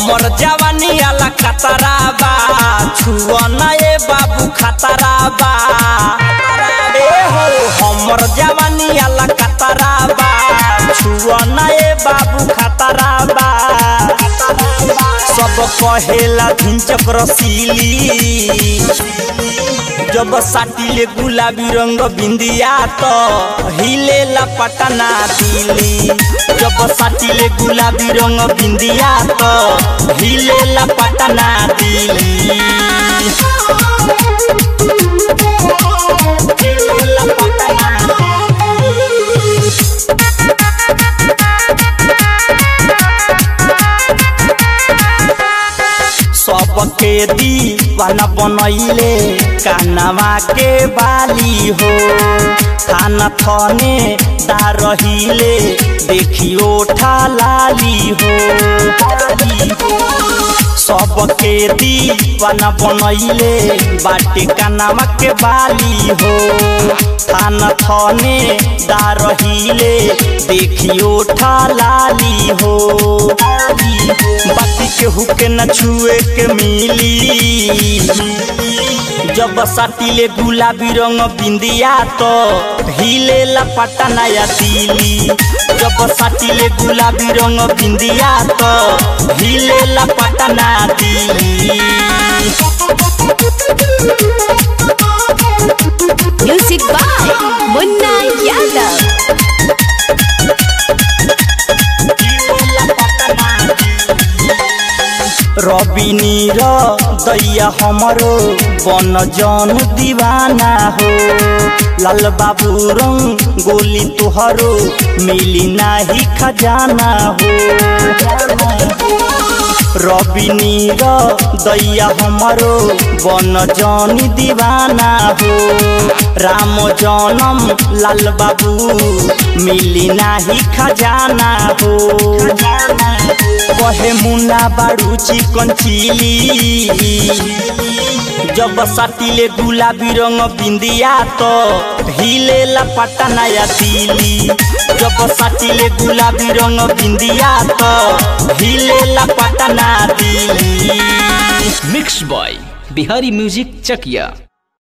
हमर जवानी आला खतरा बा छुआ ना ए बाबू खतरा बा ए हो हमर जवानी आला खतरा बा छुआ ना ए बाबू खतरा बा सब कहेला धिंचक रसीली जब साटिले गुलाबी रंग बिंदिया तो हिलेला पटना दिली जब साटिले गुलाबी रंग बिंदिया तो हिलेला पटना दिली हिलेला पटना सबके दीवाना बनैले कानवा के बाली हो थाना थने दा रहिले देखियो लाली हो सबके दीवाना बनैले बाटे कानवा के बाली हो थाना थने दा रहिले देखियो लाली हो बाती केहू के न छुए के मिली जब साटिले गुलाबी रंग बिंदिया तो हिलेला पटना या दिली जब साटिले गुलाबी रंग बिंदिया तो हिलेला पटना दिली Music by Munna Yadav. रवि नीर दैया हमरो बन जन दीवाना हो लाल बाबू रंग गोली तुहरो मिली नाही खजाना हो रवि नीर दैया हमरो बन जन दीवाना हो राम जनम लाल बाबू मिली नाही खजाना हो कहे मुन्ना बाड़ू चिकन चिली जब साटिले गुलाबी रंग बिंदिया तो हिलेला पटना या दिली जब साटिले गुलाबी रंग बिंदिया तो हिलेला Patna Delhi mix boy Bihari music चकिया